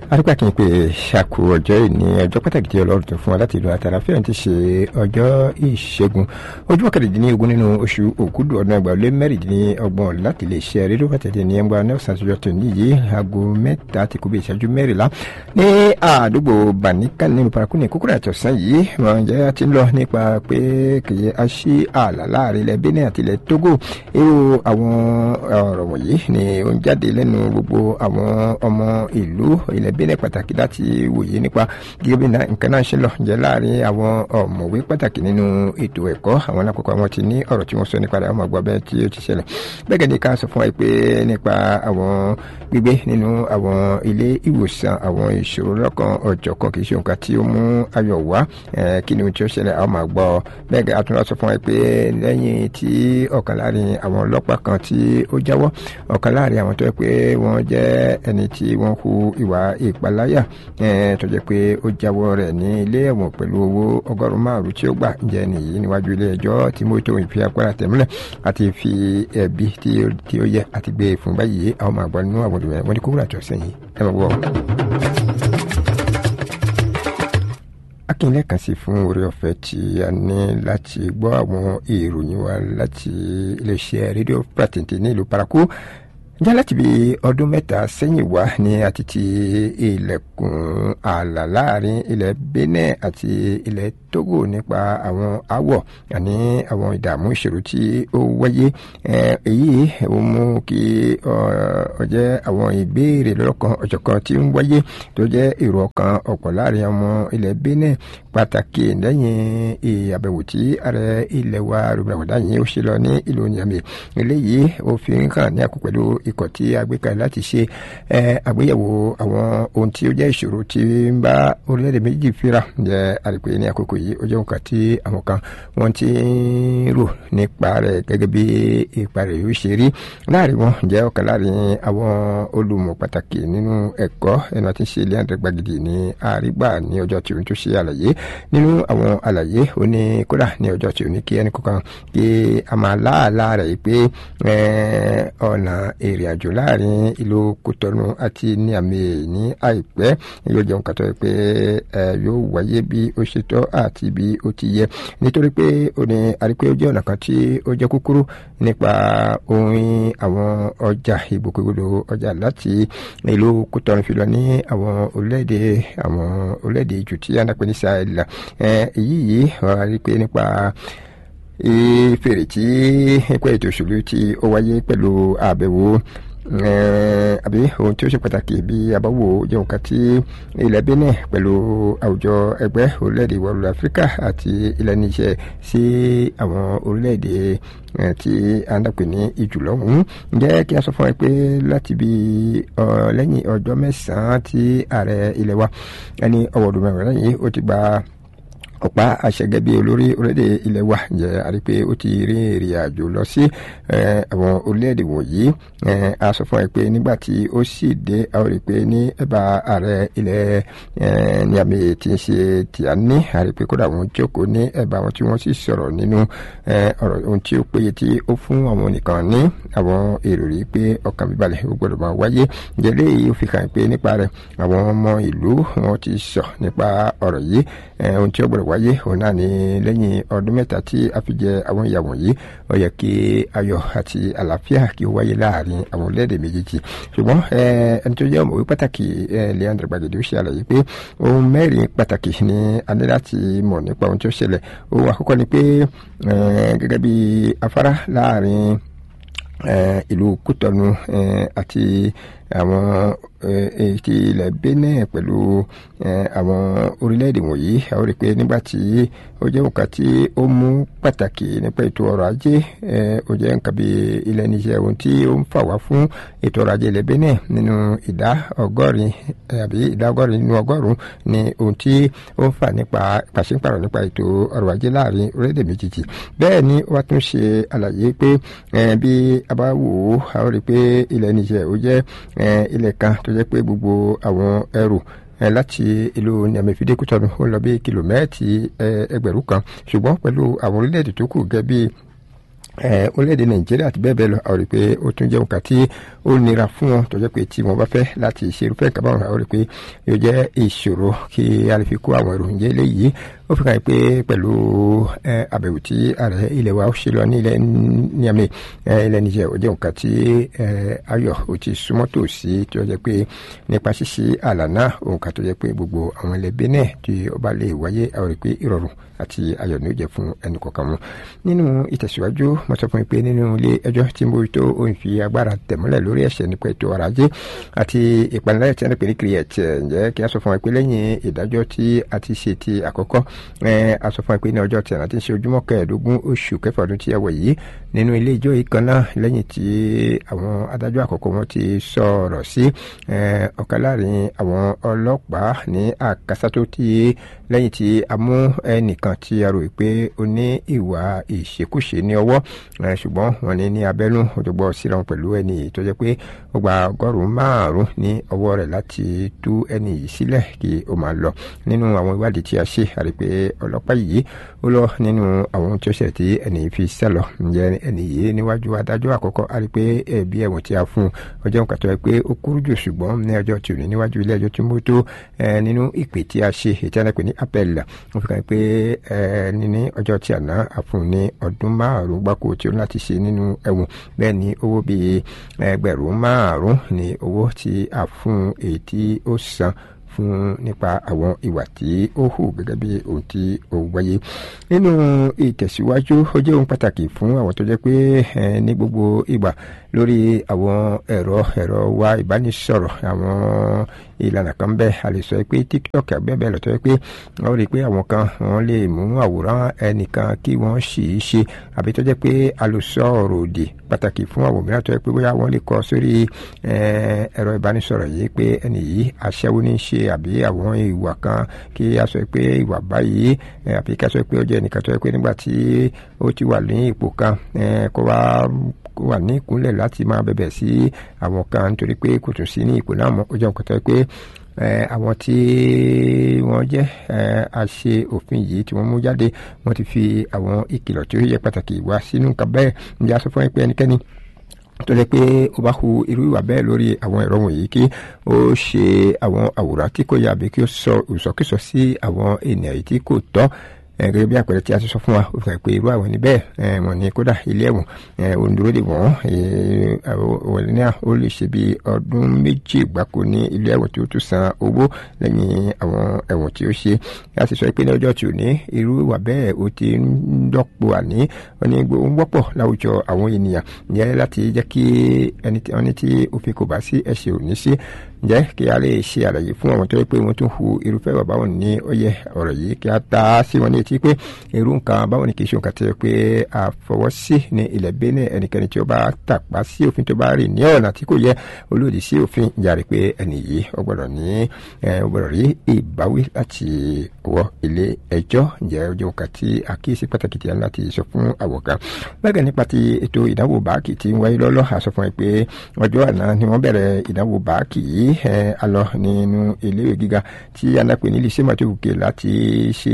adúpẹ́ kí n pè ṣàkó ọjọ́ ìní ọjọ́ pàtàkì tí ọlọ́run tó fún wa láti ìlú àtàràfíà ti ṣe ọjọ́ ìṣẹ́gun ojúmọ́ kẹrìndínlógún nínú oṣù òkúdù ọdún ẹgbàá lé mẹ́rìndínlọ́gbọ̀n láti lè ṣe rédíò pàtàkì ní ẹgbàá nelson àtijọ́ tó níyì aago mẹ́ta ti kú bí ìṣẹ́jú mẹ́rìnlá ní àdúgbò bàníkà nínú parakú ní kúkúrẹ́ àtọ̀sán yìí wọ́n jẹ́ ti ń lọ nípa pé kìí a ṣí ààlà láàrin ilẹ̀ benin àti ilẹ̀ togo irú àwọn ọ̀rọ̀ wọ̀nyí ni ó ń jáde lẹ́nu gbogbo àwọn ọmọ ìlú ilẹ̀ benin pàtàkì láti wòye nípa gẹ́gẹ́ bí nǹkan náà ṣe lọ jẹ́ láàrin àwọn ọ̀mọ̀wé pàtàkì nínú ètò ẹ̀kọ́ àwọn alákọ̀ọ́kọ́ àwọn ti ní ọ̀rọ̀ tí wọ́n sọ nípa rẹ̀ àwọn àgbà bẹ́ẹ̀ tí ó ti ṣẹlẹ̀ bẹ́ẹ̀ gẹ́gẹ́ ká sọ fún wa pé nípa àwọn gbígbé nínú àwọn ilé ìwòsàn àwọn ìṣòro lọ́kàn ọ̀jọ̀kan kì í ṣe nǹkan tí ó mú ayọ̀ wá kí ni ohun tí ó ṣẹlẹ̀ àwọn máa gbọ́ bẹ́ẹ̀ gẹ́gẹ́ àtúnwá sọ fún wa pé lẹ́yìn tí ọ̀kan láàrin àwọn ọlọ́pàá kan tí ó jáwọ́ ọ̀kan láàrin àwọn tó yẹ pé wọ́n jẹ́ ẹni tí wọ́n hu ìwà ìpaláyà tó jẹ́ pé ó jáwọ́ rẹ̀ ní ilé ẹ̀wọ̀n pẹ̀lú owó ọgọ́rùn-ún márùn-ún tí ó gbà jẹ́ nìyí níwájú ilé ẹjọ́ tí mo tó ìfi agbára tẹ̀mílẹ̀ àti fi ẹ̀bi tí ó yẹ àti gbé fún báyìí àwọn máa gbọ́ nínú àwọn olùwẹ̀ wọ́n ní kókó àtọ̀ sẹ́yìn ẹ máa gbọ́. akínlẹ̀ kan sí fún orí ọ̀fẹ́ tí a ní láti gbọ́ àwọn ìròyìn wa láti iléeṣẹ́ rédíò pàtẹ́ǹtì ní ìlú paraku jẹ́ láti bí ọdún mẹ́ta sẹ́yìn wá ní àti ti ilẹ̀kùn ààlà láàrin ilẹ̀ benin àti ilẹ̀ togo nípa àwọn awọ̀ àní àwọn ìdààmú ìṣòro tí ó wáyé èyí ó mú kí ọ jẹ́ àwọn ìbéèrè lọ́kàn ọ̀jọ̀kan tí ń wáyé tó jẹ́ èrò ọkàn ọ̀pọ̀ láàrin ọmọ ilẹ̀ benin pàtàkì lẹ́yìn àbẹ̀wò tí ààrẹ ilẹ̀ wa rògbòdà yìí ó ṣe lọ ní ìlú niamey eléyìí ó fi ń hàn ní àkókò pẹ̀lú ikọ̀ tí a gbé kalẹ̀ láti ṣe àgbéyẹ̀wò àwọn ohun tí ó jẹ́ ìṣòro tí ń bá orílẹ̀-èdè méjì fira jẹ́ àrípé ní àkókò yìí ó jẹ́ nǹkan tí àwọn kan wọ́n ti ń rò nípa rẹ̀ gẹ́gẹ́ bí ipa rẹ̀ yóò ṣe rí láàrin wọn jẹ́ ọ̀kan láàrin àwọn olùmọ̀ pàtàkì nínú ẹ̀kọ́ ẹnu àti ṣe ilé àdàgbàgìdì ní àrígbà ní ọjọ́ tí òun tó ṣe àlàyé nínú àwọn àlàyé ó ní kódà ní ọjọ́ tí òun ní kí ẹnì kankan kí a máa láàlá rẹ̀ pé ọ̀nà èrè àjò láàrin ìlú kòtọ́nù àti ní àmì ní àìpẹ́ yóò jẹun kàtọ́ pé yóò wáyé bí ó ṣe tọ́ àti bí ó ti yẹ nítorí pé ó ní àrípé ó jẹ́ ọ̀nà kan tí ó jẹ́ kúkúrú nípa ohun àwọn ọjà ìgbòkègbodò ọjà láti ìlú kòtọ́nù fi lọ ní àwọn orílẹ̀-èdè àwọn orílẹ̀-èdè jù tí a ń pè ní sahel èyí yìí àrípé nípa ìfèrè tí ẹgbẹ́ ètò òṣèlú tí ó wáyé pẹ̀lú àbẹ̀wò àbí ohun tí ó ṣe pàtàkì bí abáwò jẹ́ nǹkan tí ilẹ̀ benin pẹ̀lú àwùjọ ẹgbẹ́ orílẹ̀-èdè ìwọ̀ oòrùn áfíríkà àti ilẹ̀ níṣẹ́ sí àwọn orílẹ̀-èdè tí a ń dàpè ní ìjùlọ́hún ǹjẹ́ kí a sọ fún ẹ pé láti bí lẹ́yìn ọjọ́ mẹ́sàn-án tí ààrẹ ilẹ̀ wa ẹni ọwọ́dún mẹ́rin lẹ́yìn ó ti gba ọ̀pá àṣẹgẹ́ bíi olórí orílẹ̀-èdè ilẹ̀ wa jẹ́ àrí pé ó ti rí ìrìn àjò lọ sí àwọn orílẹ̀-èdè wọ̀nyí a sọ fún ẹ pé nígbà tí ó sì dé a ó rí i pé ní ẹ̀bà ààrẹ ilẹ̀ Niamey tí ń ṣe Tìání àrí pé kódà wọ́n jókòó ní ẹ̀bà wọn tí wọ́n sì sọ̀rọ̀ nínú ọ̀rọ̀ ohun tí ó péye tí ó fún àwọn nìkan ní àwọn èrò rí pé ọkàn bíbalẹ̀ ó gbọ́dọ̀ máa wáyé ǹjẹ́ léyìí ó fi hàn pé nípa rẹ̀ àwọn ọmọ ìlú wọn ti sọ nípa ọ̀rọ̀ yìí ohun tí ó gbọ́dọ̀ wáyé òun náà ní lẹ́yìn ọdún mẹ́ta tí a fi jẹ àwọn ìyàwó yìí ó yẹ kí ayọ̀ àti àlàáfíà kí ó wáyé láàrin àwọn orílẹ̀-èdè méjèèjì ṣùgbọ́n ẹni tó jẹ́ ọ̀mọ̀wé pàtàkì Leandro Gbàgede ó ṣe àlàyé pé ohun mẹ́rin pàtàkì ni a ní láti mọ̀ nípa ohun tí ó ṣẹlẹ̀ ohun àkọ́kọ́ ni pé gẹ́gẹ́ bí afárá láàrin ìlú Kútọ́nù àti àwọn ti ilẹ̀ Benin pẹ̀lú àwọn orílẹ̀-èdè wọ̀nyí a ó rí i pé nígbà tí ó jẹ́ nǹkan tí ó mú pàtàkì nípa ètò ọrọ̀ ajé ó jẹ́ nǹkan bí ilẹ̀ níṣẹ́ ohun tí ó ń fà wá fún ètò ọrọ̀ ajé ilẹ̀ Benin nínú ìdá ọgọ́rin àbí ìdá ọgọ́rin nínú ọgọ́rùn-ún ni ohun tí ó ń fà nípa pàṣípàrọ̀ nípa ètò ọrọ̀ ajé láàrin orílẹ̀-èdè méjèèjì bẹ́ẹ̀ ni wọ́n tún ṣe àlàyé pé bí a bá wò ó a ó rí i pé ilẹ̀ níṣẹ́ ó jẹ́ ilẹ̀ kan tó jẹ́ pé gbogbo àwọn ẹrù láti ìlú Niamey-Fidé Kútọ́nù ó lọ bí kìlómẹ́ẹ̀tì ẹgbẹ̀rún kan ṣùgbọ́n pẹ̀lú àwọn orílẹ̀-èdè tó kù gẹ́gẹ́ bí orílẹ̀-èdè nàìjíríà àti bẹ́ẹ̀ bẹ́ẹ̀ lọ àwọn rí i pé ó tún jẹ́ nǹkan tí ó nira fún wọn tó jẹ́ pé tí wọ́n bá fẹ́ láti ṣe irúfẹ́ nǹkan báwọn àwọn rí i pé yóò jẹ́ ìṣòro kí a lè fi kó àwọn ìròyìn jẹ́ léyìí ó fi hàn pé pẹ̀lú àbẹ̀wò tí ààrẹ ilẹ̀ wa ṣe lọ ní ilẹ̀ Niamey ilẹ̀ Niger ó jẹ́ nǹkan tí ayọ̀ ó ti súnmọ́ tòsí tó jẹ́ pé nípa ṣíṣe ààlà náà nǹkan tó jẹ́ pé gbogbo àwọn ilẹ̀ Benin tí ó bá lè wáyé àwọn rí i pé ìrọ̀rùn àti ayọ̀ ní ó jẹ́ fún ẹnì kọ̀ọ̀kan wọn nínú ìtẹ̀síwájú mo sọ fún mi pé nínú ilé ẹjọ́ tí mo tó òun fi agbára tẹ̀mọ́lẹ̀ lórí ẹ̀ṣẹ̀ nípa ètò ọrọ̀ ajé àti ìpaniláyà tí a ń pè ní create ǹjẹ́ kí a sọ fún wa pé lẹ́yìn ìdájọ́ tí a ti ṣe ti àkọ́kọ́ a sọ fún wa pé ní ọjọ́ tí a ti ṣe ojúmọ́ kẹẹ̀ẹ́dógún oṣù kẹfà ọdún tí a wọ̀ yìí nínú ilé ẹjọ́ yìí kan náà lẹ́yìn tí àwọn adájọ́ àkọ́kọ́ wọn ti sọ̀rọ̀ sí ọ̀kan láàrin àwọn ọlọ́pàá ní àkásátó tí lẹ́yìn tí a mú ẹnìkan tí a rò pé ó ní ìwà ìṣekúṣe ní ọwọ́ ṣùgbọ́n wọn ní ní abẹ́nú òjògbọ́ síra wọn pẹ̀lú ẹni yìí tó jẹ́ pé ó gba ọgọ́rùn-ún márùn-ún ní ọwọ́ rẹ̀ láti tú ẹni yìí sílẹ̀ kí ó máa lọ nínú àwọn ìwádìí tí a ṣe àrí pé ọlọ́pàá yìí ó lọ nínú àwọn tí ó ṣẹlẹ̀ tí ẹni yìí fi sẹ́lọ̀ ǹjẹ́ ẹni yìí níwájú adájọ́ àkọ́kọ́ àrí pé ẹ̀bí ẹ̀wọ̀n tí a fún ọjọ́ nǹkan tó yẹ pé ó kúrú jù ṣùgbọ́n ní ọjọ́ tí ò ní níwájú ilé ẹjọ́ tí mo tó nínú ìpè tí a ṣe ètí àná pè ní appel wọ́n fi kàn pé ní ọjọ́ tí àná àfún ní ọdún márùn-ún gbáko tí ó ní láti ṣe nínú ẹ̀wọ̀n bẹ́ẹ̀ ni owó bíi ẹgbẹ̀rún márùn-ún ní owó tí a fún èyí tí ó san fún nípa àwọn ìwà tí ó hù gẹ́gẹ́ bí ohun tí ó wáyé nínú ìtẹ̀síwájú ó jẹ́ ohun pàtàkì fún àwọn tó jẹ́ pé ní gbogbo ìgbà lórí àwọn ẹ̀rọ ẹ̀rọ wa ìbánisọ̀rọ̀ àwọn ìlànà kan bẹ́ẹ̀ a lè sọ pé tiktok bẹ́ẹ̀ lọ́tọ́ pé wọ́n rí i pé àwọn kan wọ́n lè mú àwòrán ẹnìkan kí wọ́n sì í ṣe àbí tó jẹ́ pé àlùsọ ọ̀rọ̀ òdì pàtàkì fún àwọn mìíràn tó jẹ́ pé bóyá wọ́n lè kọ sórí ẹ̀rọ ìbánisọ̀rọ̀ yìí pé ẹni yìí aṣẹ́wó ní í ṣe àbí àwọn ìwà kan kí a sọ pé ìwà báyìí àbí kí a sọ pé ó jẹ́ ẹnìkan tó jẹ́ pé nígbà tí ó ti wà ní ipò kan kó wá kó wà ní ìkúnlẹ̀ láti máa bẹ̀bẹ̀ sí àwọn kan nítorí pé kò tún sí ní ipò náà mọ́ ó jẹ́ nǹkan tó yẹ pé àwọn tí wọ́n jẹ́ àṣe òfin yìí tí wọ́n mú jáde wọ́n ti fi àwọn ìkìlọ̀ tí ó yẹ pàtàkì wá sínú nǹkan bẹ́ẹ̀ ǹjẹ́ a sọ fún pé ẹnikẹ́ni tó lè pé ó bá hu irú ìwà bẹ́ẹ̀ lórí àwọn ẹ̀rọ wọ̀nyí kí ó ṣe àwọn àwòrán tí kò yà àbí kí ó sọ ìsọkísọ sí àwọn ènìyàn yìí tí kò tọ́ gẹ́gẹ́ bí àpẹẹrẹ tí a ti sọ fún wa ó fi hàn pé irú àwọn ẹni bẹ́ẹ̀ wọ́n ní kódà ilé ẹ̀wọ̀n òǹdúró dè wọ́n wọlé náà ó lè ṣe bí ọdún méjì gbáko ní ilé ẹ̀wọ̀n tí ó tún san owó lẹ́yìn àwọn ẹ̀wọ̀n tí ó ṣe a sì sọ pé ní ọjọ́ tí ò ní irú ìwà bẹ́ẹ̀ ó ti ń dọ́pọ̀ àní wọ́n ní ń wọ́pọ̀ láwùjọ àwọn ènìyàn ìyẹn láti jẹ́ kí ẹni tí òfin kò bá sí ẹ̀ṣẹ̀ ò ní sí ǹjẹ́ kí a lè ṣe àlàyé fún àwọn tó yẹ pé wọ́n tún hu irúfẹ́ bàbá wọn ní ọyẹ ọ̀rọ̀ yìí kí a ta sí wọn ní etí pé irú nǹkan báwọn ni kì í ṣe nǹkan tó yẹ pé a fọwọ́ sí ní ilẹ̀ Benin ẹnikẹ́ni tí ó bá tàpá sí òfin tó bá rìn ní ọ̀nà tí kò yẹ olóòdì sí òfin ìjàre pé ẹni yìí ó gbọ́dọ̀ ní ó gbọ́dọ̀ rí ìbáwí láti wọ ilé ẹjọ́ ǹjẹ́ ó jẹ́ nǹkan tí àkíyèsí pàtàkì tí a ní láti sọ fún àwọ̀ká bẹ́ẹ̀ nípa ti ètò ìdánwò báàkì tí ń wáyé lọ́lọ́ àsọ fún ẹ pé ọjọ́ àná ni wọ́n bẹ̀rẹ̀ ìdánwò báàkì yìí ẹ alọ nínú iléèwé gíga tí anápè ní lycée mathéwùké láti ṣe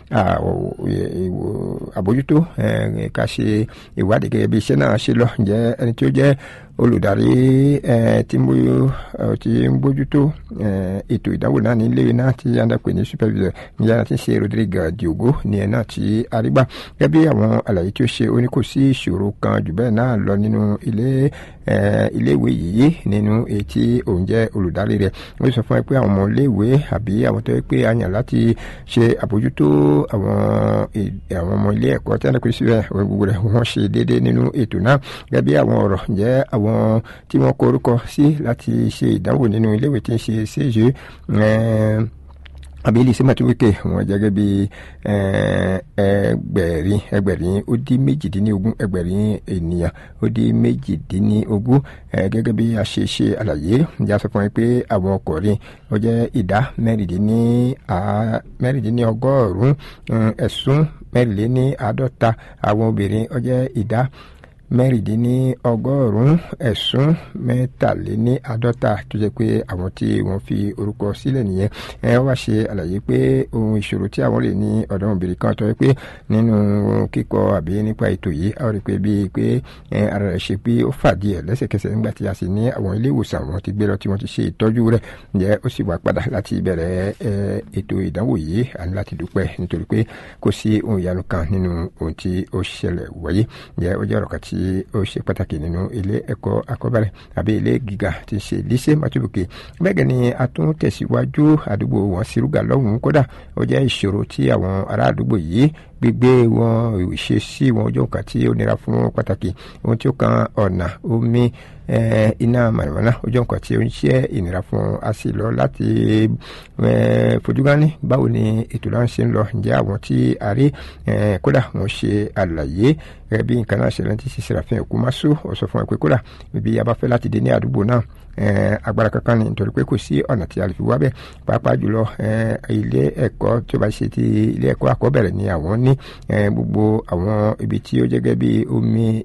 àbójútó ká ṣe ìwádìí gẹ́gẹ́ bí iṣẹ́ náà ṣe lọ ǹjẹ́ ẹni tí ó jẹ́ olùdarí tí ń bójútó ètò ìdánwò náà ní iléèwé náà tí anápè ní supervisor ní yàrá tí ń ṣe Rodrigue Diogo ní ẹ̀ náà tí arígbà gẹ́gẹ́ bí àwọn àlàyé tí ó ṣe ó ní kò sí ìṣòro kan jù bẹ́ẹ̀ náà lọ nínú ilé iléèwé yìí nínú èyí tí òun jẹ́ olùdarí rẹ̀ ó sọ fún ẹ pé àwọn ọmọ iléèwé àbí àwọn tó yẹ pé a yàn láti ṣe àbójútó àwọn àwọn ọmọ ilé ẹ̀kọ́ tí wọ́n pè síbẹ̀ gbogbo rẹ̀ wọ́n ṣe déédéé nínú ètò náà gẹ́gẹ́ bí àwọn ọ̀rọ̀ jẹ́ àwọn tí wọ́n kọ orúkọ sí láti ṣe ìdánwò nínú iléèwé tí ń ṣe ṣéṣe àbí ilé iṣẹ́ màtúwékè wọn gẹ́gẹ́ bí ẹgbẹ̀rin ẹgbẹ̀rin ó dín méjìdínlógún ẹgbẹ̀rin ènìyàn ó dín méjìdínlógún gẹ́gẹ́ bí a ṣe ṣe àlàyé ìjà sọ fún mi pé àwọn ọkùnrin ó jẹ́ ìdá mẹ́rìndínlọ́gọ́rùn-ún ẹ̀sùn mẹ́rìnléní àádọ́ta àwọn obìnrin ó jẹ́ ìdá mẹ́rìndínlọ́gọ́rùn-ún ẹ̀sùn mẹ́tàléníàádọ́ta tó jẹ́ pé àwọn tí wọ́n fi orúkọ sílẹ̀ nìyẹn ẹ wá ṣe àlàyé pé ohun ìṣòro tí àwọn lè ní ọ̀dọ́mọbìnrin kan tó yẹ pé nínú kíkọ àbí nípa ètò yìí a rí pé bíi pé ara rẹ̀ ṣe pé ó fàdí ẹ̀ lẹ́sẹ̀kẹsẹ̀ nígbà tí a sì ní àwọn ilé ìwòsàn wọn ti gbé lọ tí wọ́n ti ṣe ìtọ́jú rẹ̀ ǹjẹ́ ó sì wá padà láti bẹ̀rẹ̀ ètò ìdánwò yìí àní láti dúpẹ́ nítorí pé kò sí ohun ìyanu kan nínú ohun tí ó ṣẹlẹ̀ wáyé ǹjẹ́ ó jẹ́ ọ̀rọ̀ kan tí ó ṣe pàtàkì nínú ilé ẹ̀kọ́ akọ́bẹ̀rẹ̀ àbí ilé gíga tí ń ṣe lycée matubuke bẹ́ẹ̀ ni a tún tẹ̀síwájú àdúgbò wọn sírúgà lọ́hùn-ún kódà ó jẹ́ ìṣòro tí àwọn ará àdúgbò yìí gbígbé wọn ìṣesí wọn ojú nǹkan tí ó nira fún pàtàkì ohun tí ó kan ọ̀nà omi iná mànàmáná ojú nǹkan tí ó ń ṣe ìnira fún a sì lọ láti fojúgání báwo ni ètò náà ṣe ń lọ ǹjẹ́ àwọn tí a rí kódà wọ́n ṣe àlàyé gẹ́gẹ́ bí nǹkan náà ṣe rántí sí serafin okumaso ó sọ fún ẹ pé kódà ibi abáfẹ́ láti dé ní àdúgbò náà agbára kankan ni nítorí pé kò sí ọ̀nà tí a lè fi wá bẹ́ẹ̀ pàápàá jùlọ ilé ẹ̀kọ́ tí ó bá ṣe ti ilé ẹ̀kọ́ àkọ́bẹ̀rẹ̀ ni àwọn ní gbogbo àwọn ibi tí ó jẹ́gẹ́ bí omi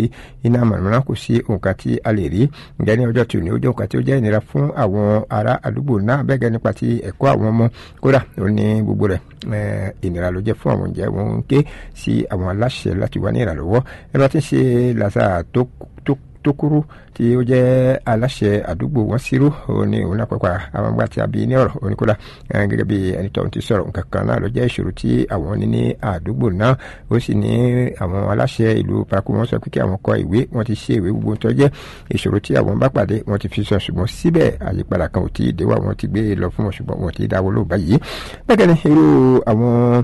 iná mọ̀nàmọ́ná kò sí nǹkan tí a lè rí ǹjẹ́ ní ọjọ́ tí ò ní ó jẹ́ nǹkan tí ó jẹ́ ìnira fún àwọn ará àdúgbò náà bẹ́ẹ̀ gẹ́ nípa ti ẹ̀kọ́ àwọn ọmọ kódà ó ní gbogbo rẹ̀ ìnira ló jẹ́ fún àwọn ǹjẹ́ wọn ń ké sí àwọn aláṣẹ láti wá ní ìrànlọ́wọ́ ẹ bá ti ń ṣe làṣà tó tó kúrú tí ó jẹ́ aláṣẹ àdúgbò wọn sírú òní òun náà pàpà àwọn àgbà tí a bí ní ọ̀rọ̀ oníkóla gẹ́gẹ́ bí ẹni tó ń ti sọ̀rọ̀ nǹkan kan náà ló jẹ́ ìṣòro tí àwọn ní ní àdúgbò náà ó sì ní àwọn aláṣẹ ìlú paraku wọn sọ pé kí àwọn kọ ìwé wọn ti ṣe ìwé gbogbo tó jẹ́ ìṣòro tí àwọn bá pàdé wọn ti fi sọ ṣùgbọ́n síbẹ̀ àyípadà kan ò tí ì déwà wọn ti gbé lọ fún wọn ṣùgbọ́n wọn ti dáwọ́ lóògbà yìí bẹ́ẹ̀ ni irú àwọn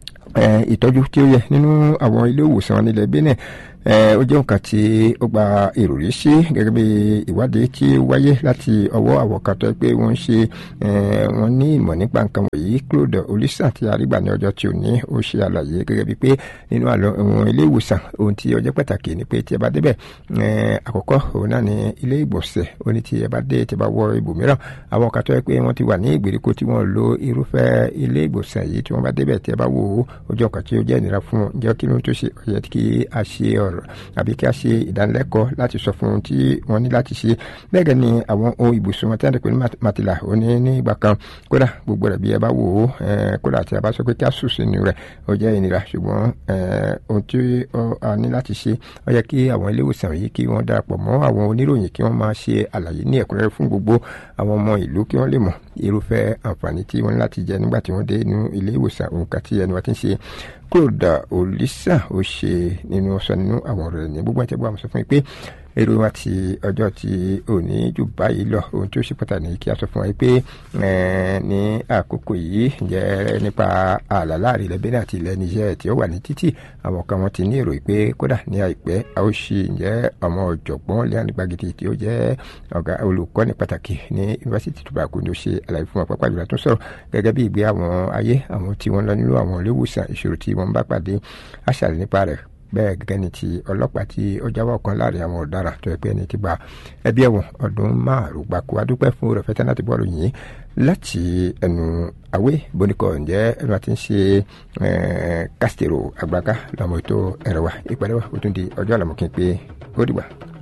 ìtọ́jú tí ó yẹ nínú àwọn ilé ìwòsàn nílẹ̀ Benin ó jẹ́ nǹkan tí ó gba ìròrí sí gẹ́gẹ́ bí ìwádìí tí ó wáyé láti ọwọ́ àwọn kan tó pé wọ́n ń ṣe wọ́n ní ìmọ̀ nípa nǹkan wọ̀nyí Claude Olisa tí arígbà ní ọjọ́ tí ò ní ó ṣe àlàyé gẹ́gẹ́ bí pé nínú àwọn ilé ìwòsàn ohun tí ó jẹ́ pàtàkì ni pé tí ẹ bá débẹ̀ àkọ́kọ́ òun náà ni ilé ìgbọ̀nsẹ̀ ó ní tí ẹ bá dé tí ẹ bá wọ ibòmíràn àwọn kan tó yẹ pé wọ́n ti wà ní ìgbèríko tí wọ́n lo irúfẹ́ ilé ìgbọ̀nsẹ̀ yìí tí wọ́n bá débẹ̀ tí ẹ bá wò ó ojú ọkàn tí ó jẹ́ ìnira fún wọn jẹ́ kí ló ń tó ṣe ọ̀yẹ́ kí a ṣe ọ̀rọ̀ àbí kí a ṣe ìdánilẹ́kọ̀ọ́ láti sọ fún un tí wọ́n ní láti ṣe bẹ́ẹ̀ ni àwọn ohun ibùsùn wọn tí wọ́n ti pè ní màtìlà ó ní ní ìgbà kan kódà gbogbo rẹ̀ bí ẹ bá wò ó kódà tí a bá sọ pé kí a sùn sínú rẹ̀ ó jẹ́ ìnira ṣùgbọ́n ohun tí a ní láti ṣe ó yẹ kí àwọn ilé ìwòsàn yìí kí wọ́n darapọ̀ mọ́ àwọn oníròyìn kí wọ́n máa ṣe àlàyé ní ẹ̀kúnrẹ́rẹ́ fún gbogbo àwọn ọmọ ìlú kí wọ́n lè mọ̀ irúfẹ́ àǹfààní tí wọ́n ní láti jẹ nígbà tí wọ́n dé inú ilé ìwòsàn òǹkà tí ẹni wa ti ń ṣe kódà olisa ó ṣe nínú ọsọ nínú àwọn ọ̀rọ̀ rẹ̀ ní gbogbo àti ẹgbẹ́ àwọn sọ fún mi pé èrò wa ti ọjọ́ tí ò ní jù báyìí lọ ohun tí ó ṣe pàtàkì ní kí a sọ fún wa pé ní àkókò yìí jẹ́ nípa ààlà láàrin ilẹ̀ Benin àti ilẹ̀ Niger tí ó wà ní títì àwọn kan wọn ti ní èrò pé kódà ní àìpẹ́ a ó ṣe ǹjẹ́ ọmọ ọ̀jọ̀gbọ́n Leon Gbagidi tí ó jẹ́ ọ̀gá olùkọ́ni pàtàkì ní yunifásitì tó bá kú ní ó ṣe àlàyé fún wa pápá ìjọba tó sọ̀rọ̀ gẹ́gẹ́ bí ìgbé àwọn ayé àwọn tí wọ́n lọ nílò àwọn ilé ìwòsàn ìṣòro tí wọ́n bá pàdé àṣàlẹ̀ nípa rẹ̀ bẹ́ẹ̀ gẹ́gẹ́ ni ti ọlọ́pàá tí ó jáwọ́ kan láàrin àwọn ọ̀daràn tó ẹgbẹ́ ni ti gba ẹbí ẹ̀wọ̀n ọdún márùn gbàkú adúpẹ́ fún rẹ̀ fẹ́tẹ́ láti bọ́ọ̀lù yìí láti ẹnu àwé bonikọ ǹjẹ́ ẹnu àti ń ṣe kásítẹ̀rò àgbàká lọ́mọ ètò ẹ̀rọ wa ìpàdé wa ó tún di ọjọ́ àlàmọ́kí pé ó dìgbà.